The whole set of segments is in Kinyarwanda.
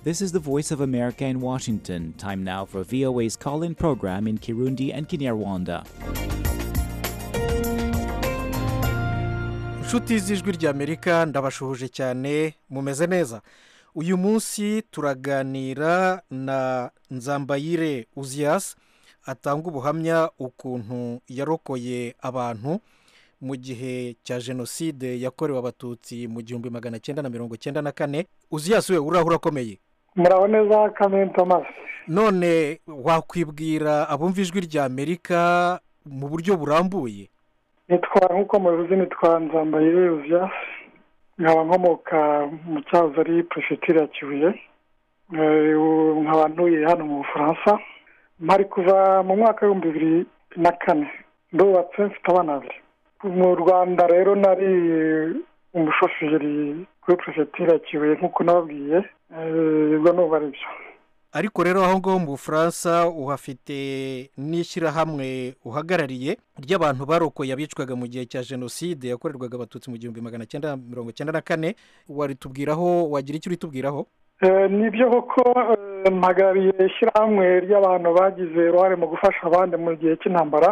This is the Voice of America in Washington. Time now for VOA's call in program in Kirundi and Kinyarwanda. inshuti z'ijwi ry'amerika ndabashuhuje cyane mumeze neza uyu munsi turaganira na nzambayire uziyasi atanga ubuhamya ukuntu yarokoye abantu mu gihe cya jenoside yakorewe abatutsi mu gihumbi magana cyenda na mirongo cyenda na kane uziyasi we uraho urakomeye muraho neza kamere tomasi none wakwibwira abumva ijwi ry'amerika mu buryo burambuye nitwa nk'uko mubivuze nitwa nzambayire uziyasi nkaba nkomoka mu cyahoze ari perefegitura ya kibuye nkaba ntuye hano mu bufaransa mpari kuva mu mwaka w'ibihumbi bibiri na kane ndubatse mfite abana babiri mu rwanda rero nari umushoferi kuri perefegitura ya kibuye nk'uko nababwiye ubwo nuba ari byo ariko rero aho ngaho mu bufaransa uhafite n'ishyirahamwe uhagarariye ry'abantu barokoye abicwaga mu gihe cya jenoside yakorerwaga abatutsi mu gihumbi magana cyenda mirongo cyenda na kane waritubwiraho wagira icyo uritubwiraho ni byo koko mpagariye ishyirahamwe ry'abantu bagize uruhare mu gufasha abandi mu gihe cy'intambara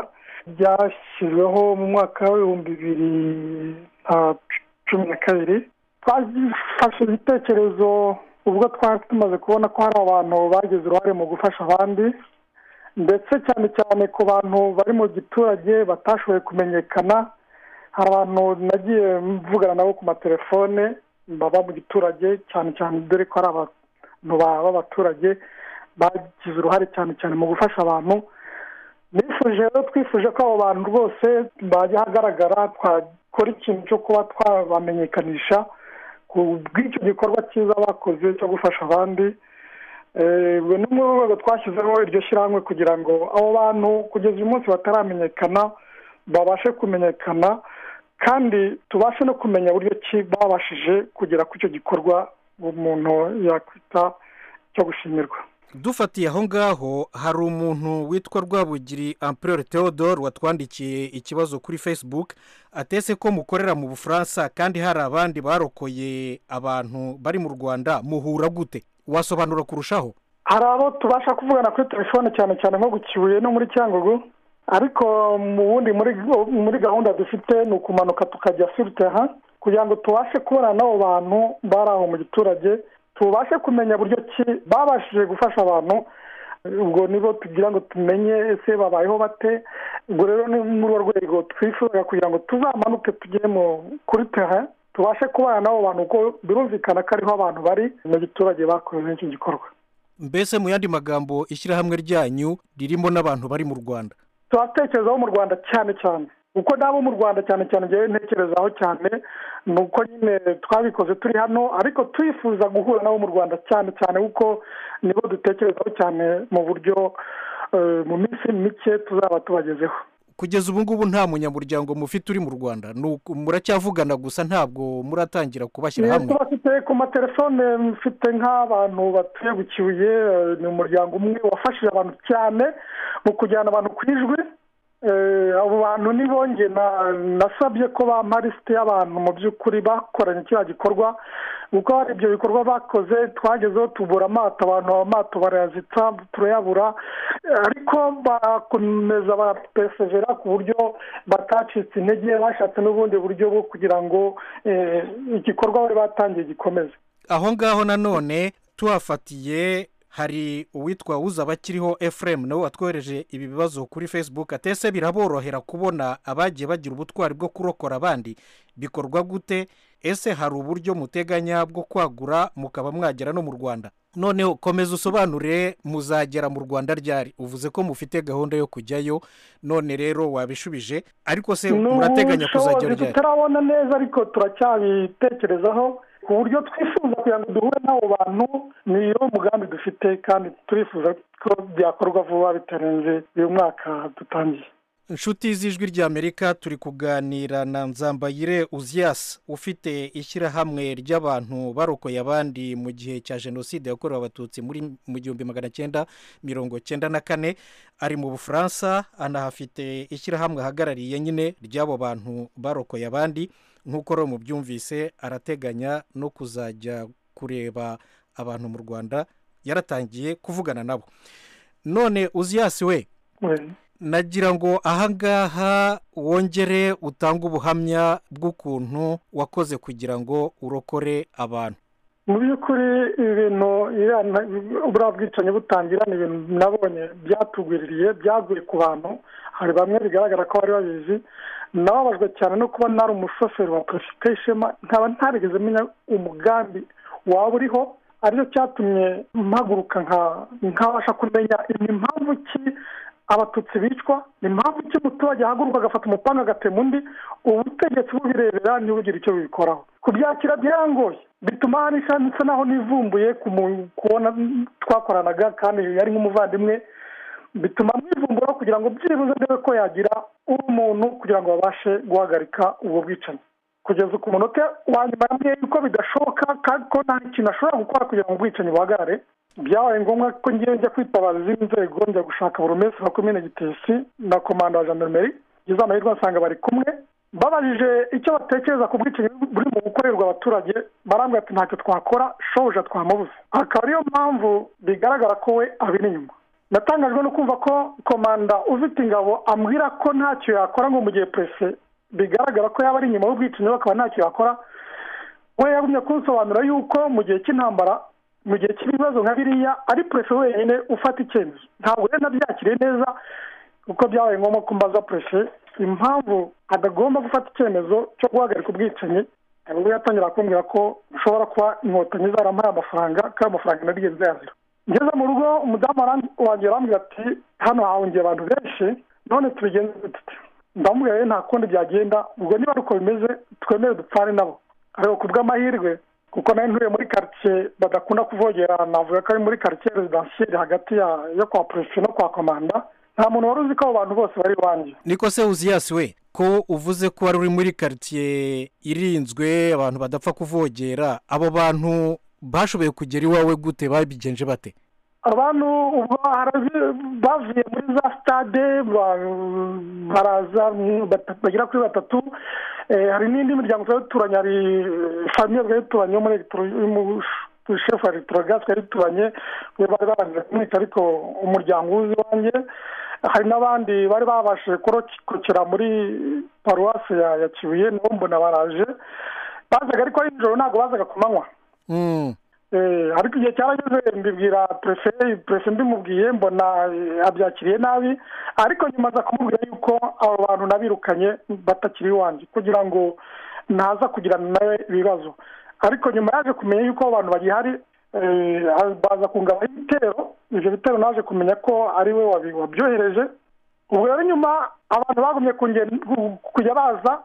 ryashyizweho mu mwaka w'ibihumbi bibiri na cumi na kabiri twafashe ibitekerezo ubwo twari tumaze kubona ko hari abantu bagize uruhare mu gufasha abandi ndetse cyane cyane ku bantu bari mu giturage batashoboye kumenyekana hari abantu nagiye mvugana nabo ku matelefone baba mu giturage cyane cyane dore ko ari abantu b'abaturage bagize uruhare cyane cyane mu gufasha abantu nifuje rero twifuje ko abo bantu rwose bajya ahagaragara twakora ikintu cyo kuba twabamenyekanisha ku bw'icyo gikorwa cyiza bakoze cyo gufasha abandi ni muri urwo rwego twashyizeho iryo shyirahamwe kugira ngo abo bantu kugeza uyu munsi bataramenyekana babashe kumenyekana kandi tubashe no kumenya uburyo ki babashije kugera ku icyo gikorwa umuntu yakwita cyo gushimirwa dufatiye aho ngaho hari umuntu witwa rwabugiri ampere theodore watwandikiye ikibazo kuri facebook atese ko mukorera mu bufaransa kandi hari abandi barokoye abantu bari mu rwanda muhura gute wasobanura kurushaho hari abo tubasha kuvugana kuri telefone cyane cyane nko ku kibuye no muri cyangugu ariko mu wundi muri gahunda dufite ni ukumanuka tukajya siriteha kugira ngo tubashe kubona n'abo bantu bari aho mu giturage tubashe kumenya buryo ki babashije gufasha abantu ubwo nibo tugira ngo tumenye ese babayeho bate ubwo rero ni muri urwo rwego twifuza kugira ngo tuzamanuke tujye kuri tera tubashe kubana n'abo bantu kuko birumvikana ko ariho abantu bari mu giturage bakoze icyo gikorwa mbese mu yandi magambo ishyirahamwe ryanyu ririmo n'abantu bari mu rwanda turatekerezaho mu rwanda cyane cyane uko nabo mu rwanda cyane cyane ngewe ntekerezaho cyane ni uko nyine twabikoze turi hano ariko twifuza guhura nabo mu rwanda cyane cyane kuko nibo dutekerezaho cyane mu buryo mu minsi mike tuzaba tubagezeho kugeza ubu ngubu nta munyamuryango mufite uri mu rwanda muracyavugana gusa ntabwo muratangira kubashyira hamwe mfite ku matelefone mfite nk'abantu batuye bukibuye ni umuryango umwe wafashije abantu cyane mu kujyana abantu ku ijwi abo bantu nibonge nasabye ko bampa lisite y'abantu mu by'ukuri bakoranye kiriya gikorwa kuko hari ibyo bikorwa bakoze twagezeho tubura amato abantu amato barayazitsa turayabura ariko barakomeza barapesevera ku buryo batacitse intege bashatse n'ubundi buryo bwo kugira ngo igikorwa bari batangiye gikomeze aho ngaho nanone tuhafatiye hari uwitwa wuzabakiriho efuremu nawe watwohereje ibi bibazo kuri facebook atese biraborohera kubona abagiye bagira ubutwari bwo kurokora abandi bikorwa gute ese hari uburyo muteganya bwo kwagura mukaba mwagera no mu rwanda noneho komeza usobanure muzagera mu rwanda ryari uvuze ko mufite gahunda yo kujyayo none rero wabishubije ariko se murateganya kuzagera ryari tutarabona neza ariko turacyabitekerezaho ku buryo twifuza kugira ngo duhure n'abo bantu niyo mugambi dufite kandi turifuza ko byakorwa vuba bitarenze uyu mwaka dutangiye inshuti z'ijwi ry'amerika turi kuganira na nzambayire uziyasi ufite ishyirahamwe ry'abantu barokoye abandi mu gihe cya jenoside yakorewe abatutsi muri mu gihumbi magana cyenda mirongo cyenda na kane ari mu bufaransa anahafite ishyirahamwe ahagarariye nyine ry'abo bantu barokoye abandi nk'uko rero mubyumvise arateganya no kuzajya kureba abantu mu rwanda yaratangiye kuvugana nabo none uziyasi we nagira ngo ahangaha wongere utange ubuhamya bw'ukuntu wakoze kugira ngo urokore abantu mu by'ukuri ibintu buriya bwicanyi butangira ni ibintu nabonye byatugwiririye byaguye ku bantu hari bamwe bigaragara ko bari babizi nababajwe cyane no kuba nari umushoferi wa perezida ishema nkaba ntarigeze menya umugambi waba uriho aricyo cyatumye mpaguruka nkabasha kumenya impamvu ki abatutsi bicwa ni impamvu ki umuturage ahaguruka agafata umupanga agatema undi ubutegetsi bubirebera ntibugire icyo bibikoraho kubyakira byarangoye bituma hari nsa naho nivumbuye kubona twakoranaga kandi yari nk'umuvandimwe bituma mwivumbura kugira ngo byibuze ndebe ko yagira umuntu kugira ngo babashe guhagarika ubwo bwicanyi kugeza ku munota wa nyuma yambwiye yuko bidashoboka kandi ko nta kintu ashobora gukora kugira ngo ubwicanyi buhagarare byabaye ngombwa ko ngiye njya kwitabaza izindi nzego njya gushaka burumesi na komine gitesi na komanda wa jandarumeri ngeze amahirwe asanga bari kumwe babajije icyo batekereza ku bwicanyi buri mu gukorerwa abaturage barambwira ati ntacyo twakora shobuja twamubuze akaba ariyo mpamvu bigaragara ko we abiri inyuma natangajwe no kumva ko komanda ufite ingabo ambwira ko ntacyo yakora ngo mu gihe perese bigaragara ko yaba ari inyuma y'ubwicanyi bakaba ntacyo yakora we yagumye kunsobanura yuko mu gihe cy'intambara mu gihe cy'ibibazo nka biriya ari perese wenyine ufata icyemezo ntabwo rero nabyakiriye neza kuko byabaye ngombwa ko mbaza perese impamvu adagomba gufata icyemezo cyo guhagarika ubwicanyi ubwo yatangira kumbwira ko ushobora kuba inkotanyi zarampaye amafaranga kandi amafaranga narigeze yazira ngeze mu rugo umudamu wanjye arambwira ati hano hahungiye abantu benshi none tubigenze dute ndamubwira rero nta kundi byagenda ubwo niba ari uko bimeze twemere dupfane nabo ariko ku bw'amahirwe kuko nawe ntuye muri karitsiye badakunda kuvogera navuga ko ari muri karitsiye rezidansiyeri hagati yo kwa perezida no kwa komanda nta muntu wari uzi ko abo bantu bose bari iwanjye niko se uziyasi we ko uvuze ko wari uri muri karitsiye irinzwe abantu badapfa kuvogera abo bantu bashoboye kugera iwawe gute babigenje bate abantu ubwo bavuye muri za sitade baraza bagera kuri batatu hari n'indi miryango twari duturanye hari famiye twari duturanye yo muri shefu ya elegitorogazi twari duturanye we bari barangije kumwica ariko umuryango uzi iwanjye hari n'abandi bari babashije kurokera muri paruwasi ya kibuye nabo mbona baraje bazaga ariko ari nijoro ntabwo bazaga ku manywa ariko igihe cyarageze mbibwira pereferi pereferi mbimubwiye mbona abyakiriye nabi ariko nyuma aza kumubwira yuko abo bantu nabirukanye batakiri iwanjye kugira ngo ntaza kugirana nawe ibibazo ariko nyuma yaje kumenya yuko abo bantu bagihari baza kungaba ibitero ibyo bitero naje kumenya ko ari we wabyohereje ubwo rero nyuma abantu bagumye kujya baza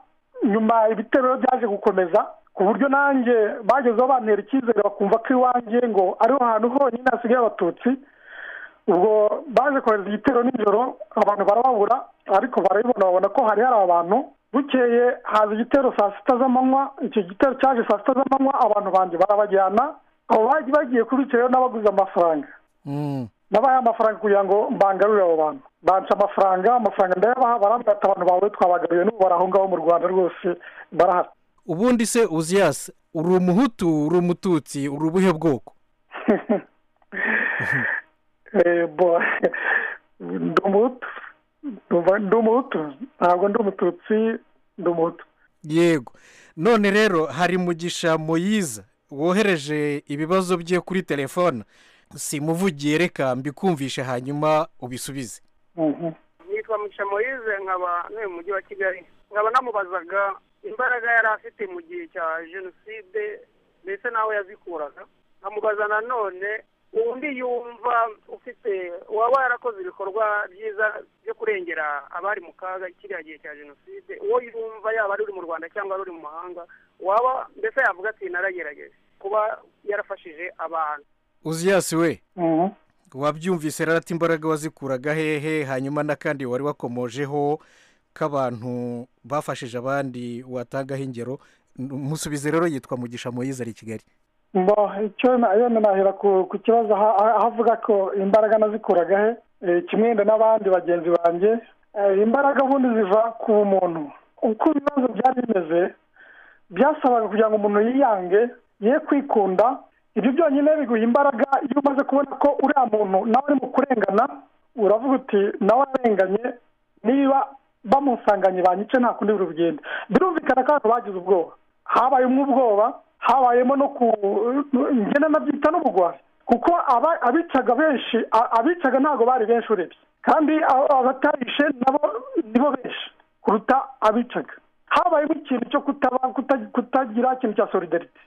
nyuma ibitero byaje gukomeza ku buryo nanjye bagezeho bantera icyizere bakumva ko iwanjye ngo ariho hantu honyine hasigaye abatutsi ubwo baje kohereza igitero nijoro abantu barababura ariko barabibona babona ko hari hari abantu bukeye haza igitero saa sita z'amanywa icyo gitero cyaje saa sita z'amanywa abantu banjye barabajyana abo bagiye bagiye kubitse rero n'abaguze amafaranga nabaye amafaranga kugira ngo mbangarurire abo bantu banca amafaranga amafaranga ndayabaha barambwira ati abantu bawe twabagaruye n'ubu bari aho ngaho mu rwanda rwose barahari ubundi se uziyasi uri umuhutu uri umututsi uri ubuhe bwoko ndi umuhutu ndi umuhutu ntabwo ndi umututsi ndi umuhutu yego none rero hari mugisha muyiza wohereje ibibazo bye kuri telefone simuvugiye reka mbikumvishe hanyuma ubisubize nitwa mugisha muyize nkaba ntuye mu mujyi wa kigali nkaba namubazaga imbaraga yari afite mu gihe cya jenoside ndetse n'aho yazikuraga nkamubaza nanone undi yumva ufite waba yarakoze ibikorwa byiza byo kurengera abari mu kaga kiriya gihe cya jenoside uwo yumva yaba ari uri mu rwanda cyangwa ari uri mu mahanga waba mbese yavuga ati naragerageje kuba yarafashije abantu uziyasi we wabyumvise rero ati imbaraga wazikuraga hehe hanyuma n'akandi wari wakomojeho k'abantu bafashije abandi watangaho ingero musubize rero yitwa mugisha muyiza ari i kigali icyo nahera ku kibazo aho avuga ko imbaraga nazikuraga he kimwenda n'abandi bagenzi banjye imbaraga ubundi ziva ku muntu uko ibibazo byari bimeze byasabaga kugira ngo umuntu yiyange ye kwikunda ibyo byonyine biguha imbaraga iyo umaze kubona ko uriya muntu nawe ari mu kurengana uravuga uti nawe arenganye niba bamusanganye banyice nta kundi buri bugende birumvikana ko abantu bagize ubwoba habayemo ubwoba habayemo no ku ngena nabyita n'ubugwari kuko abicaga benshi abicaga ntabwo bari benshi urebye kandi abatarishe nabo nibo benshi kuruta abicaga habayemo ikintu cyo kutagira ikintu cya solidarite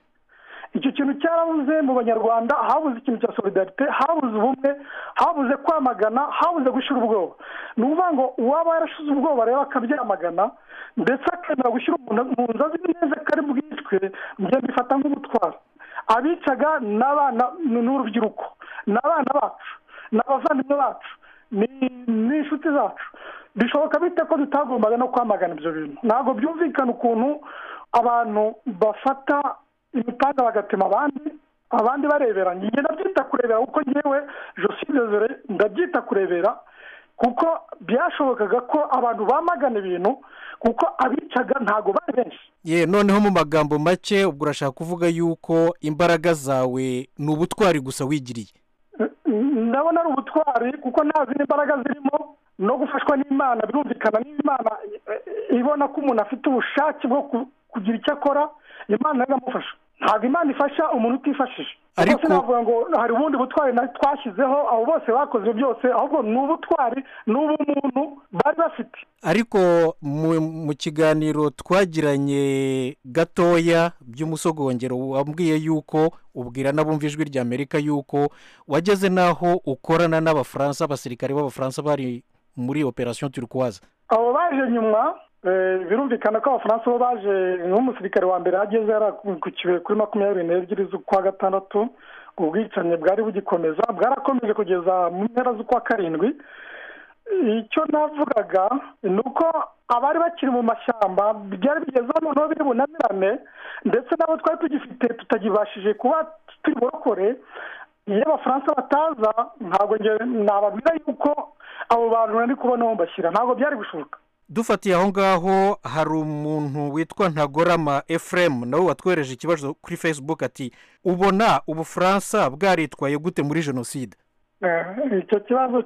icyo kintu cyarabuze mu banyarwanda habuze ikintu cya solidarite habuze ubumwe habuze kwamagana habuze gushyira ubwoba ni ukuvuga ngo uwaba yarashize ubwoba rero akabyamagana ndetse akemera gushyira umuntu mu nzu azi neza ko ari bwicwe njye mbifata nk'ubutwara abicaga ni urubyiruko ni abana bacu ni abavandimwe bacu ni inshuti zacu bishoboka bite ko tutagombaga no kwamagana ibyo bintu ntabwo byumvikana ukuntu abantu bafata imipanga bagatema abandi abandi bareberanye njye ndabyita kurebera kuko ngewe joside ndabyita kurebera kuko byashobokaga ko abantu bamagana ibintu kuko abicaga ntabwo bari benshi ye noneho mu magambo make ubwo urashaka kuvuga yuko imbaraga zawe ni ubutwari gusa wigiriye ndabona ari ubutwari kuko nta zindi mbaraga zirimo no gufashwa n'imana birumvikana n'imana ibona ko umuntu afite ubushake bwo kugira icyo akora imana iramufasha ntabwo imana ifasha umuntu utifashije ariko navuga ngo hari ubundi butwari twashyizeho abo bose bakoze byose ahubwo ni ubutwari ni ubumuntu bari bafite ariko mu kiganiro twagiranye gatoya by'umusogongero wambwiye yuko ubwira n'abumva ijwi rya amerika yuko wageze n'aho ukorana n'abafaransa abasirikare b'abafaransa bari muri operasiyo turikwaza abo baje nyuma birumvikana ko abafaransa bo baje nk'umusirikare wa mbere ageze yarakukiwe kuri makumyabiri n'ebyiri z'ukwa gatandatu ubwicanyi bwari bugikomeza bwarakomeje kugeza mu mpera z'ukwa karindwi icyo navugaga ni uko abari bakiri mu mashyamba byari bigeze aho noneho biri bunamirane ndetse nabo twari tugifite tutagibashije kuba tuburokore iyo abafaransa bataza ntabwo nababwira yuko abo bantu nari kubona bashyira ntabwo byari gushoboka dufatiye aho ngaho hari umuntu witwa ntagorama efuremu nawe watwereje ikibazo kuri facebook ati ubona ubufaransa bwaritwaye gute muri jenoside icyo kibazo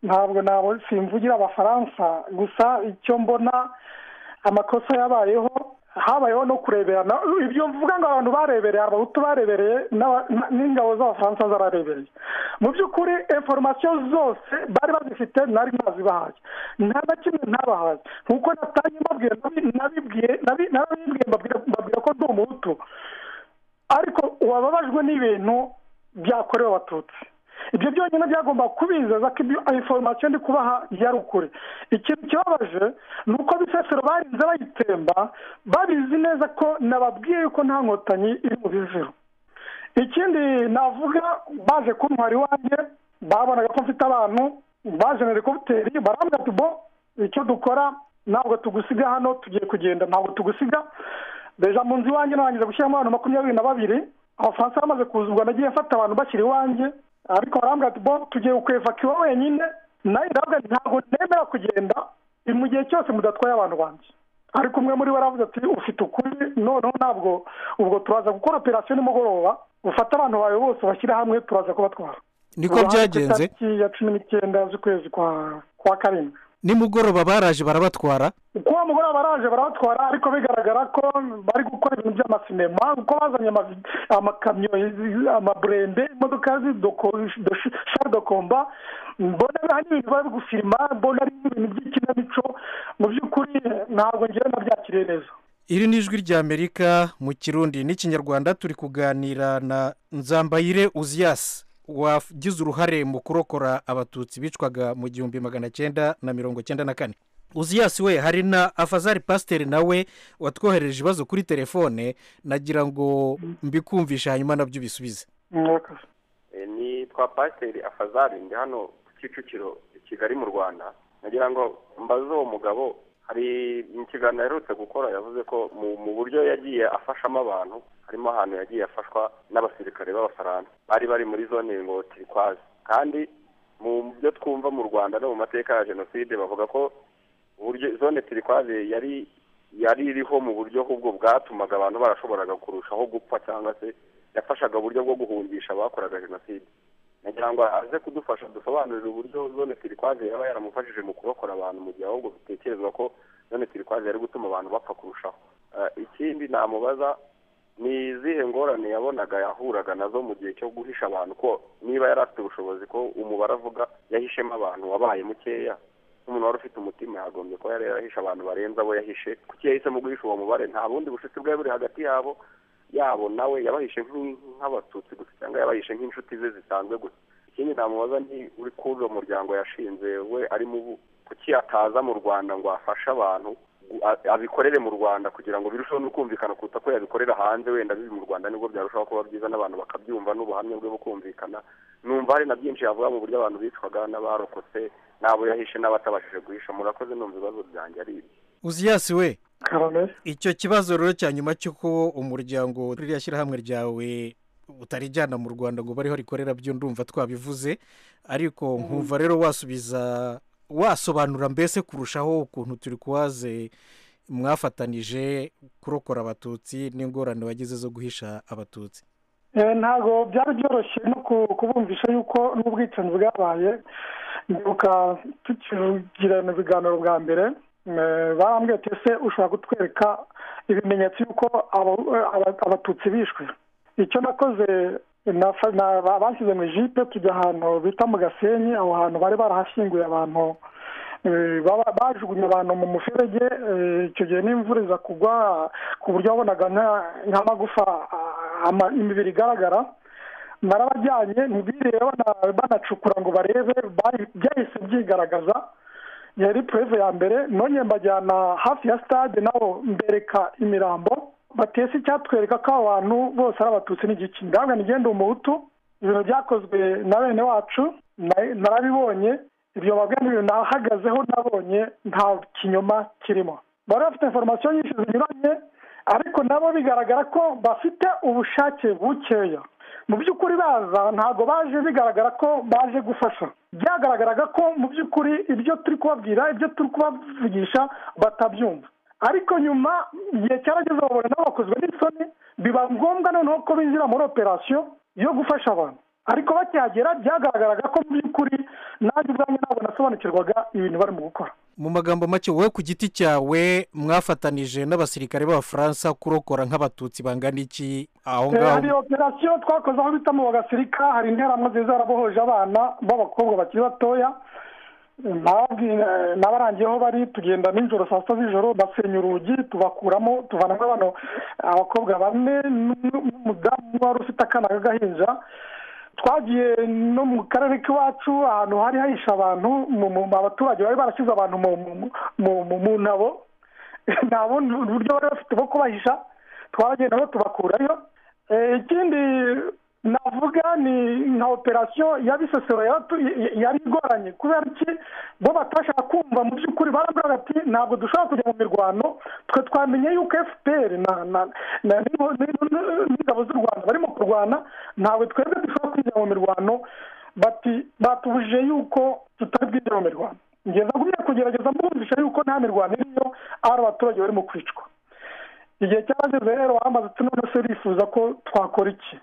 ntabwo ntabwo simvugira abafaransa gusa icyo mbona amakosa yabayeho habayeho no kureberana ibyo mvuga ngo abantu barebereye abahutu barebereye n'ingabo z'abafaransa zararebereye mu by'ukuri inforomasiyo zose bari bazifite ntari nazibahaye nta na kimwe ntabahaye nkuko natangiye mbabwira nabibwiye mbabwira ko ndi umuhutu ariko wababajwe n'ibintu byakorewe abatutsi ibyo byonyine byagomba kubizeza ko ibyo inforomasiyo ndi kubaha yari ukuri ikintu kibabaje ni uko bisesero barinze bayitemba babizi neza ko nababwiye yuko nta nkotanyi iri mu biziro ikindi navuga baje kuntwara iwanjye babonaga ko mfite abantu baje na helikopiteri barambwira ati bo icyo dukora ntabwo tugusiga hano tugiye kugenda ntabwo tugusiga deja mu nzu iwanjye narangiza gushyiramo abantu makumyabiri na babiri abafaransa bamaze kuza ubwo nagiye mfata abantu bashyira iwanjye ariko barambwira ati bo tugiye kwevakiwa wenyine nawe ndabona ntabwo nemera kugenda mu gihe cyose mudatwaye abantu banjye ariko umwe muri bo aravuze ati ufite ukuri noneho ntabwo ubwo turaza gukora operasiyo nimugoroba ufate abantu bawe bose bashyire hamwe turaza kubatwara niko byagenze tariki ya cumi n'icyenda z'ukwezi kwa karindwi nimugoroba baraje barabatwara kuba mugoroba baraje barabatwara ariko bigaragara ko bari gukora ibintu by'amasinema kuko bazanye amakamyo amaburende imodoka dokomba mbona hari ibintu bari gusima mbona ari ibintu by'ikinamico mu by'ukuri ntabwo ngewe nabyakiriye neza iri ni ijwi ry'amerika mu kirundi n'ikinyarwanda turi kuganira na nzambayire uziyasi wagize uruhare mu kurokora abatutsi bicwaga mu gihumbi magana cyenda na mirongo cyenda na kane uziyasi we hari na afazari pasiteri nawe watwohereje ibibazo kuri telefone nagira ngo mbikumvishe hanyuma nabyo ubisubize nitwa pasiteri afazari ndi hano ku kicukiro i kigali mu rwanda nagira ngo mbaze uwo mugabo hari mu kiganiro aherutse gukora yavuze ko mu buryo yagiye afashamo abantu harimo ahantu yagiye afashwa n'abasirikare b'abafaransa bari bari muri zone ngo turikwaze kandi mu byo twumva mu rwanda no mu mateka ya jenoside bavuga ko uburyo zone turikwaze yari yari iriho mu buryo ahubwo bwatumaga abantu barashoboraga kurushaho gupfa cyangwa se yafashaga uburyo bwo guhungisha abakoraga jenoside nagira ngo aze kudufasha dusobanurire uburyo zone turikwaze yaba yaramufashije mu kurokora abantu mu gihe ahubwo bitekerezwa ko zone turikwaze yari gutuma abantu bapfa kurushaho Eh, ikindi namubaza ni izihe ngorane yabonaga yahuraga nazo mu gihe cyo guhisha abantu ko niba yari afite ubushobozi ko umubare avuga yahishemo abantu wabaye mukeya nk'umuntu wari ufite umutima yagombye kuba yari yarahishe abantu barenze abo yahishe kuki yahisemo guhisha uwo mubare nta bundi bucuti bwari buri hagati yabo yabo nawe yabahishe nk'i- nk'abatutsi gusa cyangwa yabahishe nk'inshuti ze zisanzwe gusa ikindi namubaza ni uri kuri uwo muryango yashinze we ari mu bu- kuki ataza mu rwanda ngo afashe abantu gu- a- abikorere mu rwanda kugira ngo birusheho no kumvikana kuruta ko yabikorera hanze wenda bibi mu rwanda nibwo byarushaho kuba byiza n'abantu bakabyumva n'ubuhamya bwe bukumvikana numva hari na byinshi yavuga mu buryo abantu bicwaga n'abarokotse n'abo yahishe n'abatabashije guhisha murakoze numva ibibazo byanjye ari ibyo uziyasi we karame icyo kibazo rero cya nyuma cy'uko umuryango ririya shyirahamwe ryawe utarijyana mu rwanda ngo bariho rikorera byo ndumva twabivuze ariko nkumva rero wasubiza wasobanura mbese kurushaho ukuntu turi kuwaze mwafatanije kurokora abatutsi n'ingorane wagize zo guhisha abatutsi Eh, ntabwo byari byoroshye no ku- kubumvisha yuko n'ubwicanyi bwabaye ndibuka tukigirana ibiganiro bwa mbere eh, barambwiye ati ese ushobora kutwereka ibimenyetso yuko abo- aba- abatutsi bishwe icyo nakoze nafa- na- ba- bashyize mu ijipe tujya ahantu bita mu gasenyi aho hantu bari barahashyinguye abantu Eh, baba- bajugunye abantu mu muferege eh, icyo gihe n'imvura iza kugwa ku buryo wabonaga nka- nk'amagufa ah, ama- imibiri igaragara narabajyanye ntibiriwe bana- banacukura ngo barebe bari- byahise byigaragaza yari pureve ya mbere none mbajyana hafi ya stade nabo mbereka imirambo batese icyatwereka ko abo bantu bose ari abatutsi n'igiki ndabona nigenda umuhutu ibintu byakozwe na bene wacu na- narabibonye ibyo babwe n'ibintu nahagazeho nabonye nta kinyoma kirimo bari bafite inforomasiyo nyinshi zinyuranye ariko nabo bigaragara ko bafite ubushake bukeya mu by'ukuri baza ntabwo baje bigaragara ko baje gufasha byagaragaraga ko mu by'ukuri ibyo turi kubabwira ibyo turi kubavugisha batabyumva ariko nyuma igihe cyarageze babona nabo bakozwe n'isoni biba ngombwa noneho ko binjira muri operasiyo yo gufasha abantu ariko bakihagera byagaragaraga ko mu by'ukuri nanjye ubwanjye ntabwo nasobanukirwaga ibintu barimo gukora mu magambo make wowe ku giti cyawe mwafatanije n'abasirikare b'abafaransa kurokora nk'abatutsi bangana iki aho Eh, ngaho hari operasiyo twakoze aho bita mu bagasirika hari interamwe nziza zarabohoje abana b'abakobwa bakiri batoya nababwira n'abarangiyeho bari tugenda nijoro saa sita z'ijoro basenya urugi tubakuramo tuvanamo abantu abakobwa bane n'um- n'umudamu umwe wari ufite akana k'agahinja twagiye no mu karere k'iwacu ahantu hari hahisha abantu mu- mu- abaturage bari barashyize abantu mu- mu- mu- mu- mu ntabo nta bundi buryo bari bafite bwo kubahisha twabagenda no tubakurayo Eh, ikindi navuga ni nka operasiyo ya bisesero yaratu- y- yari igoranye kubera iki bo batashaka kumva mu by'ukuri barabwira ati ntabwo dushobora kujya mu mirwano twe twamenye yuko fpr na- na- na- n'ibo- n'ibo- n'ingabo z'u rwanda barimo kurwana ntabwo twebwe dushobora kwinjira mu mirwano bati batubujije yuko tutari bwinjira mu mirwano ngeza gumye kugerageza mbumvisha yuko nta mirwano iriyo ari abaturage barimo kwicwa igihe cyarageze rero bamaze ati none se urifuza ko twakora iki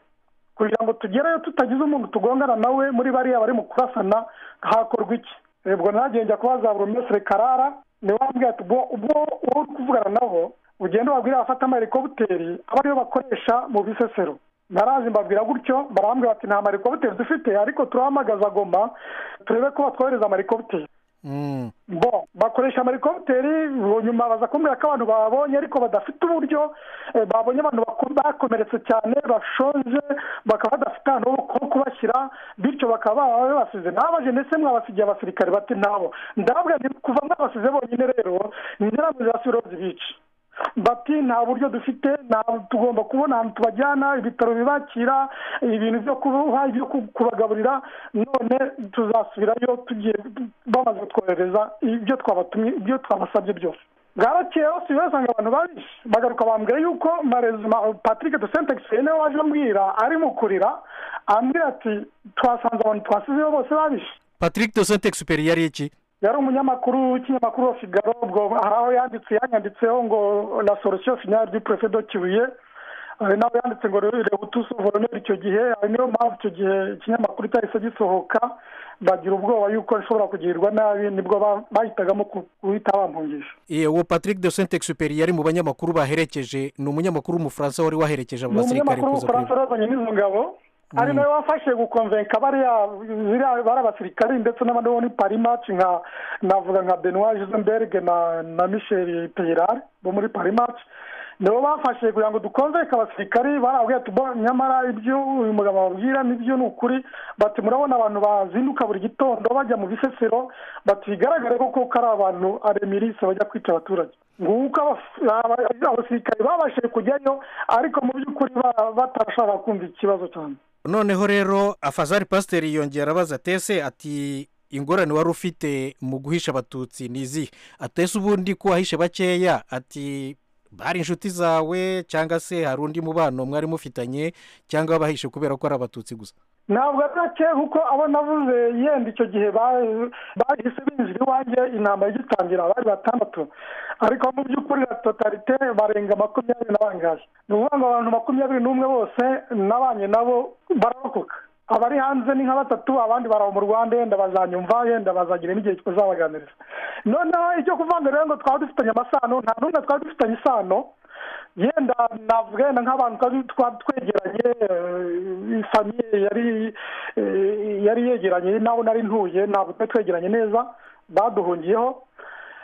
kugira ngo tugereyo tutagize umuntu tugongana nawe muri bariya bari mu kurasana hakorwa iki ubwo nagiye njya kubaza buri mesire karara niwe wambwiye ati ubwo ubwo wowe uri kuvugana nabo ugenda ubabwire bafate amarikobuteri aba ariyo bakoresha mu bisesero narazi mbabwira gutyo barambwira bati nta marikobuteri dufite ariko turahamagaza goma turebe ko batwohereza amarikobuteri Mm. bo bakoresha amarikopiteri nyuma baza kumbwira ko abantu babonye ariko badafite uburyo eh, babonye abantu bako- bakomeretse cyane bashonje bakaba badafite ahantu ho ho kubashyira bityo bakaba baba babasize ntabaje ndetse mwabasigiye abasirikare bati ntabo ndababwira nti kuva mwabasize bonyine rero ngira ngo zasubire zibica bati nta buryo dufite nta- tugomba kubona ahantu tubajyana ibitaro bibakira ibintu byo kubaha ibyo ku- kubagaburira none tuzasubirayo tugiye bamaze kutwohereza ibyo twabatumye ibyo twabasabye byose bwarakeye hose basanga abantu babishe bagaruka bambwira yuko marezima patrick de sentex yene waje ambwira ari mu kurira ambwira ati twasanze abantu twasizeyo bose babishe patrick de saint exuperi yari iki yari umunyamakuru w'ikinyamakuru figaro ubwo hari aho yanditse yanyanditseho ngo la solution finale du préfet de kibuye hari nawe yanditse ngo rero rebutusi voroneri icyo gihe ari niyo mpamvu icyo gihe ikinyamakuru cyahise gisohoka bagira ubwoba yuko bishobora kugirirwa nabi nibwo bahitagamo guhita bampungisha yewe patrick de saint exuperi yari mu banyamakuru baherekeje ni umunyamakuru w'umufaransa wari waherekeje abo ni basirikare umunyamakuru kuza w'umufaransa kureba yazanye n'izo ngabo ari nawe wafashe gukonvenka bariya ziriya bari abasirikari ndetse n'abandi bo ni parimaci nka navuga nka benoit jusenberg na na michel peyirari bo muri parimaci nibo bafashe kugira ngo dukonvenke abasirikari barabwiye tubo nyamara ibyo uyu mugabo ababwira nibyo ni ukuri bati murabona abantu bazinduka buri gitondo bajya mu bisesero bati bigaragare ko koko ari abantu aremirisi bajya kwica abaturage nguko abas- aba- abasirikare babashije kujyayo ariko mu by'ukuri ba- batashaka kumva ikibazo cyane noneho rero afazari pasiteri yongera abaza tese ati ingorane wari ufite mu guhisha abatutsi ni izihe atese ubundi ko wahishe bakeya ati bari inshuti zawe cyangwa se hari undi mubano mwari mufitanye cyangwa wabahishe kubera ko ari abatutsi gusa ntabwo ari gake kuko abo navuze yenda icyo gihe ba- bahise binjira iwanjye intambara igitangira bari batandatu ariko mu by'ukuri na totalite barenga makumyabiri na bangahe ni ukuvuga ngo abantu makumyabiri n'umwe bose nabanye nabo bararokoka abari hanze ni nka batatu abandi baraba mu rwanda yenda bazanyumva yenda bazagira n'igihe tuzabaganiriza noneho icyo kuvuga ngo rero ngo twaba dufitanye amasano nta n'umwe twaba dufitanye isano yenda navuga yenda nk'abantu twari- twari twegeranye eh, famiye yari eh, yari yegeranye nawe nari ntuye ntabwo twari twegeranye neza baduhungiyeho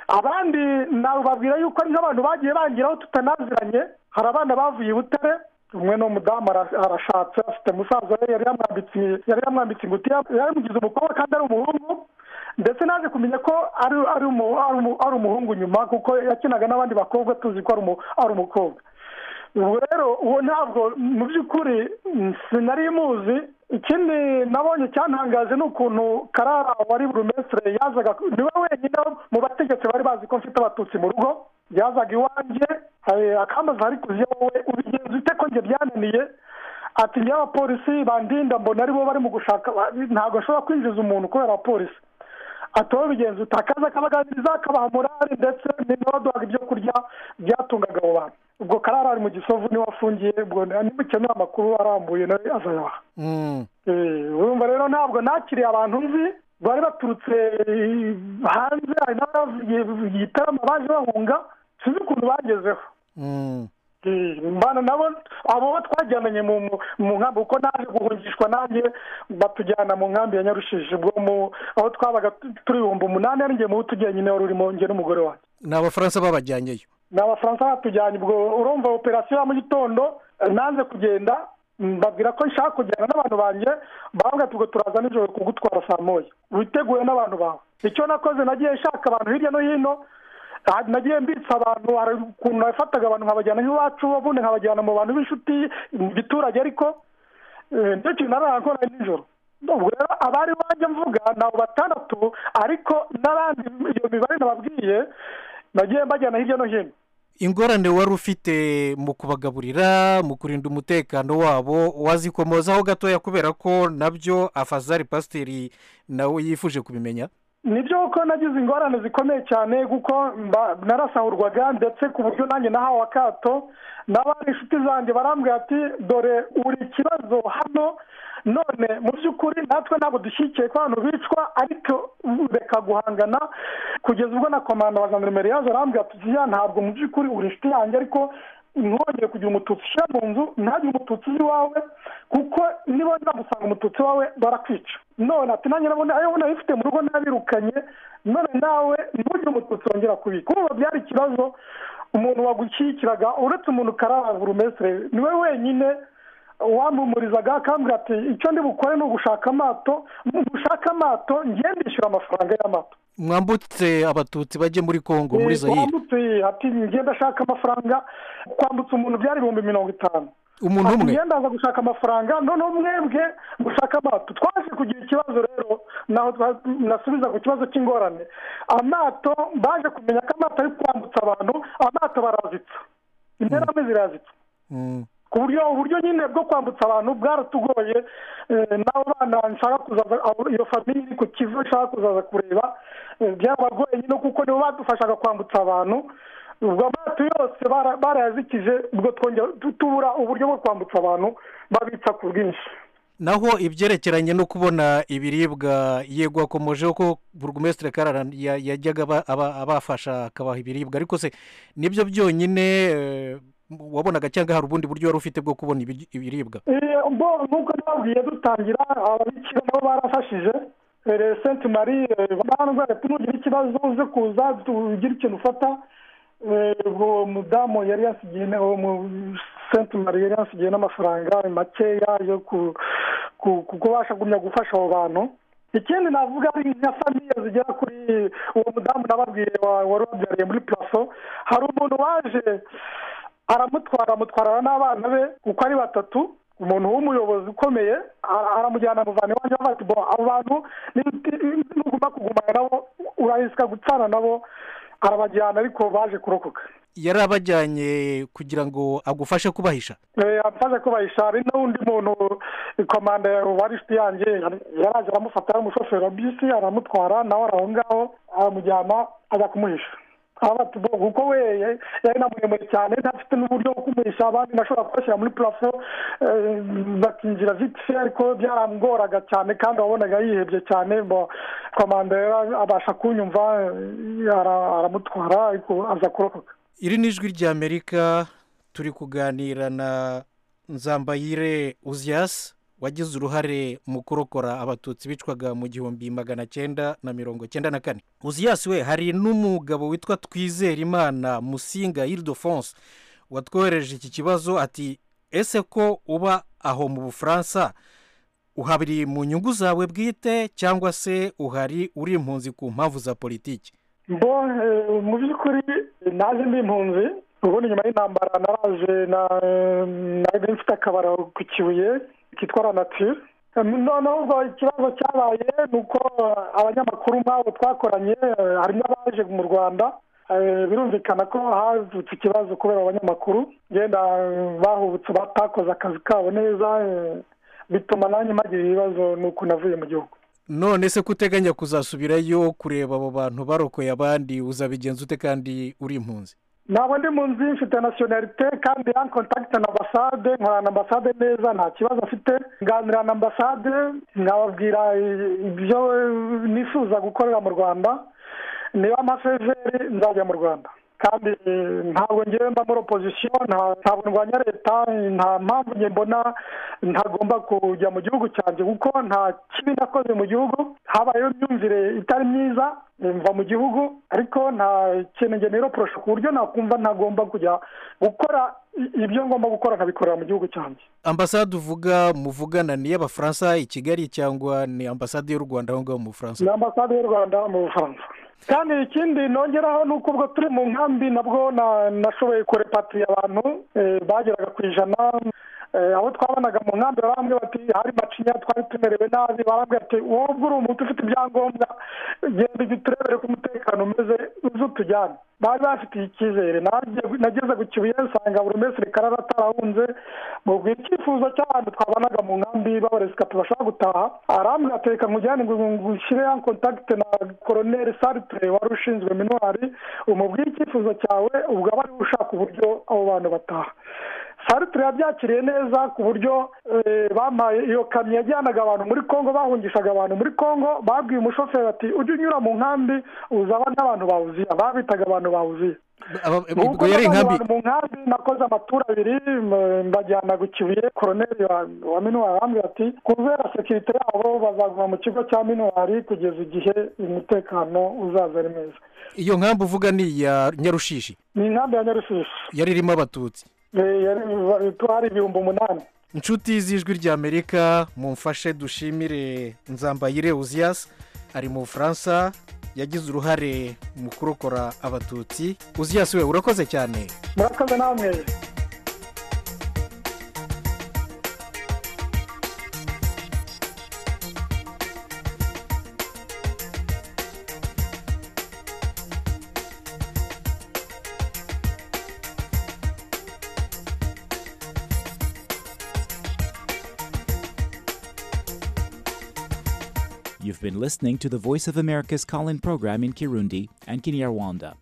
abandi nababwira yuko ari nk'abantu bagiye bangiraho tutanaziranye hari abana bavuye i butare umwe ni umudamu ara- arashatse afite musaza we yari yamwambitse yari yamwambitse ingutiya yari yamugize umukobwa kandi ari umuhungu ndetse naje kumenya ko ari ari umu- ari umu- ari umuhungu nyuma kuko yakinaga n'abandi bakobwa tuzi ko ari umu- ari umukobwa ubu rero uwo ntabwo mu by'ukuri mm, sinari muzi ikindi nabonye cyantangaje ni ukuntu karara wari burumesitire yazaga niwe wenyine mu bategetsi bari bazi ko mfite abatutsi mu rugo yazaga iwanjye eh, akambaza ariko uzi wowe ubigenza ute ko njye byananiye ati njyewe abapolisi bandinda mbona aribo bari mu gushaka ntabwo nshobora kwinjiza umuntu kubera abapolisi ati wowe bigenza ute akaza akabaganiriza akabaha morali ndetse n'indodohaga ibyo kurya byatungaga abo bantu ubwo karara ari mu gisovu niwe afungiye ubwo nimukenera amakuru arambuye nawe azayaha Mm. Eh, urumva rero ntabwo nakiriye abantu nzi bari baturutse eh, hanze hari n'abavuye igitaramo baje bahunga sinzi ukuntu bagezeho Mm. Eh, mbana nabo abo bo twajyananye mu mu- mu nkambi kuko naje guhungishwa nanjye batujyana mu nkambi ya nyarushije ubwo mu- aho twabaga tu- turi ibihumbi umunani ari njye mubi tujyenyine wari urimo njye n'umugore wanjye ni abafaransa babajyanyeyo ni abafaransa batujyanye ubwo urumva operasiyo ya mu gitondo eh, nanze kugenda mbabwira ko nshaka kujyana n'abantu banjye bavuga ati ubwo turaza nijoro kugutwara saa moya witeguye n'abantu bawe icyo nakoze nagiye nshaka abantu hirya no hino Ah, nagiye mbitsa abantu hari ukuntu nafataga abantu nkabajyana nk'iwacu ubundi nkabajyana mu bantu b'inshuti mu giturage ariko eh, nicyo kintu narangora nijoro ubwo rero abari banjye mvuga ni abo batandatu ariko n'abandi iyo mibare nababwiye nagiye mbajyana hirya no hino ingorane wari ufite mu kubagaburira mu kurinda umutekano wabo wazikomozaho gatoya kubera ko nabyo afazari pasiteri nawe yifuje kubimenya nibyo kuko nagize ingorane zikomeye cyane kuko mba- narasahurwaga ndetse ku buryo nanjye nahawe akato n'abandi inshuti zanjye barambwira ati dore uri ikibazo hano none mu by'ukuri natwe ntabwo dushyigikiye ko abantu bicwa ariko reka guhangana kugeza ubwo na komanda wa gendarumeri yaje arambwira ati "Ziriya ntabwo mu by'ukuri uri inshuti yanjye ariko ntwongere kugira umututsi ushyira mu nzu ntagire umututsi uzi iwawe kuko nibongera gusanga umututsi wawe barakwica none ati nanjye nabona ayo ubona bifite mu rugo nabirukanye none nawe ntugire umututsi wongera kubika urumva byari ikibazo umuntu wagushyigikiraga uretse umuntu karara burumesitire niwe wenyine wampumurizaga akambwira ati icyo ndi bukore ni ugushaka amato mu gushaka amato ngende ndishyura amafaranga y'amato mwambutse abatutsi bajye muri kongo muri Eh, zayire twambutse ati ngende ashaka amafaranga kwambutsa umuntu byari ibihumbi mirongo itanu umuntu umwe ngenda aza gushaka amafaranga noneho mwebwe gushaka amato twaje kugira ikibazo rero naho twa- nasubiza ku kibazo cy'ingorane amato baje kumenya ko amato ari kwambutsa abantu amato barazitsa imperamwe zirazitsa Mm. ku buryo uburyo nyine bwo kwambutsa abantu bwaratugoye eh, n'abo bana nshaka kuzaza abo- iyo famiye iri ku kivu nshaka kuzaza kureba eh, byarabagoye nyine kuko nibo badufashaga kwambutsa abantu ubwo amato yose bara- barayazikije ubwo twongera tu- tubura uburyo bwo kwambutsa abantu babitsa ku bwinshi naho ibyerekeranye no kubona ibiribwa yego akomojeho ko burugumesitire karara ya- yajyaga aba- aba- abafasha akabaha ibiribwa ariko se nibyo byonyine eh, wabonaga cyangwa hari ubundi buryo wari ufite bwo kubona ibiryo- ibiribwa Eh, bo nk'uko nababwiye dutangira ababikira nabo barafashije Eh, senti marie eh, barandwaye tunugira ikibazo uze kuza tugire ikintu ufata Eh, ubwo mudamu yari yasigiye na- uwo mu senti marie yari yasigiye n'amafaranga makeya yo ku- ku- ku- kubasha gumya gufasha abo bantu ikindi navuga ari nka famiye zigera kuri uwo mudamu nababwiye wa- wari wabyariye muri puraso hari umuntu waje aramutwara amutwarana n'abana be uko ari batatu umuntu w'umuyobozi ukomeye ara- aramujyana amuvana iwanjye avuga ati bo abo bantu ni- nuguma kugumana nabo urahisika gutsana nabo arabajyana ariko baje kurokoka yari abajyanye kugira ngo agufashe kubahisha Eh, amfashe kubahisha hari n'undi muntu komanda wari inshuti yanjye yari- yaraje aramufata umushoferi wa bisi aramutwara nawe ari aho ngaho aramujyana ajya kumuhisha aravuga ati bo kuko we ya- yari na muremure cyane ntafite n'uburyo bwo kumuhisha abandi nashobora kubashyira muri purafo eh, bakinjira vitife ariko byarangoraga cyane kandi wabonaga yihebye cyane bo komanda yari abasha kunyumva eh, ara- aramutwara ariko aza kurokoka iri ni ijwi ry'amerika turi kuganira na nzambayire uziyasi wagize uruhare mu kurokora abatutsi bicwaga mu gihumbi magana cyenda na mirongo cyenda na kane uziyasi we hari n'umugabo witwa twizerimana musinga iridofonse watwohereje iki kibazo ati ese ko uba aho mu bufaransa uhabiri mu nyungu zawe bwite cyangwa se uhari uri impunzi ku mpamvu za politiki bo eh, mu by'ukuri naje ndi impunzi ubundi nyuma y'intambara naraje na nari mfite akabara ku kibuye kitwa ranatire noneho ubwo ikibazo cyabaye ni uko abanyamakuru nk'abo twakoranye eh, harimo abaje mu rwanda Eh, birumvikana ko havutse ikibazo kubera abanyamakuru genda eh, bahubutse batakoze akazi kabo neza eh, bituma nanjye mpagira ibibazo ni uko navuye mu gihugu none se ko uteganya kuzasubirayo kureba abo bantu barokoye abandi uzabigenza ute kandi uri impunzi ntabwo ndi mu nzu mfite nasiyonarite kandi ya kontakiti na ambasade nkorana na ambasade neza nta kibazo mfite nganira na ambasade nkababwira i- ibyo eh, nifuza gukorera mu rwanda niba amasezeri nzajya mu rwanda kandi eh, ntabwo ngewe mba muri opozisiyo nta- ntabwo ndwanya leta nta mpamvu njye mbona ntagomba kujya mu gihugu cyanjye kuko nta kibi nakoze mu gihugu habayeho imyumvire itari myiza eh, mva mu gihugu ariko nta kintu njye niroporosha ku buryo nakumva ntagomba kujya gukora i- ibyo ngomba gukora nkabikorera mu gihugu cyanjye ambasade uvuga muvugana ni iy'abafaransa i kigali cyangwa ni ambasade y'u rwanda aho ngaho mu bufaransa ni ambasade y'u rwanda mu bufaransa kandi ikindi nongeraho ni uko ubwo turi mu nkambi nabwo na- nashoboye kurepatira abantu eh, bageraga ku ijana Eh, abo twabonaga mu nkambi barambwira bati hari macinya twari tumerewe nabi barambwira bati wowe uri umuntu ufite ibyangombwa genda ujye turebere ko umutekano umeze uze utujyane bari bafitiye icyizere Nagiye- nageze ku kibuye nsanga buri wese karara atarahunze mubwira icyifuzo cy'abantu twabanaga mu nkambi b'abaresikati bashaka gutaha arambwira ati reka nkujyane ngo ngushyire ya kontakite na koroneri sartre wari ushinzwe minuwari umubwire icyifuzo cyawe ubwo aba ariwe ushaka uburyo abo bantu bataha sartre yabyakiriye neza ku buryo eh, bampaye iyo kamyo yajyanaga abantu muri congo bahungishaga abantu muri congo babwiye umushoferi ati ujye unyura mu nkambi uzaba n'abantu bawuziye ababitaga abantu bawuziye Aba- ubwo ubwo yari inkambi abantu mu nkambi nakoze amatura abiri m- mbajyana ku kibuye koroneri wa, wa minuwari arambwira ati kubera sekirite yabo bazaguma mu kigo cya minuwari kugeza igihe umutekano uzaza ari mwiza iyo nkambi uvuga ni iya nyarushishi ni inkambi ya nyarusishi yari irimo abatutsi Eh, yari- tuhari ibihumbi umunani inshuti z'ijwi ry'amerika mumfashe dushimire nzambayire uziyasi ari mu bufaransa yagize uruhare mu kurokora abatutsi uziyasi we urakoze cyane murakoze namwe You've been listening to the Voice of America's call in program in Kirundi and Kinyarwanda.